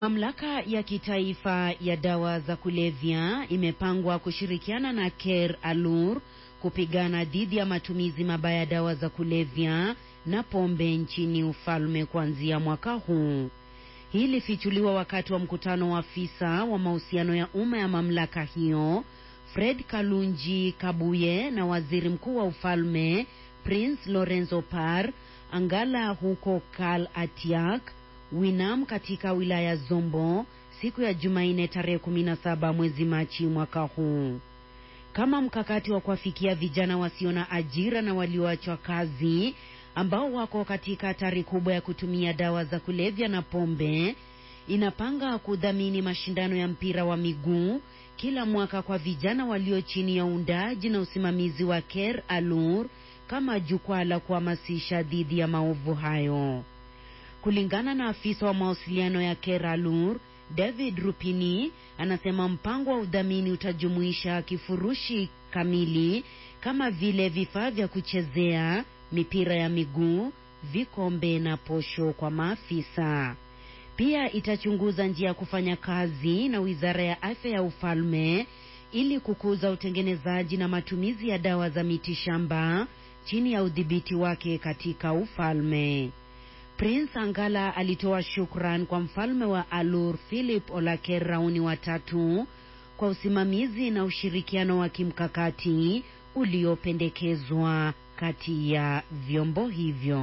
Mamlaka ya kitaifa ya dawa za kulevya imepangwa kushirikiana na Ker Alur kupigana dhidi ya matumizi mabaya ya dawa za kulevya na pombe nchini ufalme kuanzia mwaka huu. Hii ilifichuliwa wakati wa mkutano wa afisa wa mahusiano ya umma ya mamlaka hiyo Fred Kalunji Kabuye na waziri mkuu wa ufalme Prince Lorenzo Par Angala huko Kal Atiak Winam katika wilaya Zombo siku ya Jumanne tarehe 17 mwezi Machi mwaka huu. Kama mkakati wa kuwafikia vijana wasio na ajira na walioachwa kazi ambao wako katika hatari kubwa ya kutumia dawa za kulevya na pombe, inapanga kudhamini mashindano ya mpira wa miguu kila mwaka kwa vijana walio chini ya uundaji na usimamizi wa Ker Alur kama jukwaa la kuhamasisha dhidi ya maovu hayo. Kulingana na afisa wa mawasiliano ya Ker Alur, David Rupini, anasema mpango wa udhamini utajumuisha kifurushi kamili kama vile vifaa vya kuchezea, mipira ya miguu, vikombe na posho kwa maafisa. Pia itachunguza njia ya kufanya kazi na Wizara ya Afya ya Ufalme ili kukuza utengenezaji na matumizi ya dawa za mitishamba chini ya udhibiti wake katika ufalme. Prince Angala alitoa shukran kwa mfalme wa Alur Philip Olaker Rauni watatu kwa usimamizi na ushirikiano wa kimkakati uliopendekezwa kati ya vyombo hivyo.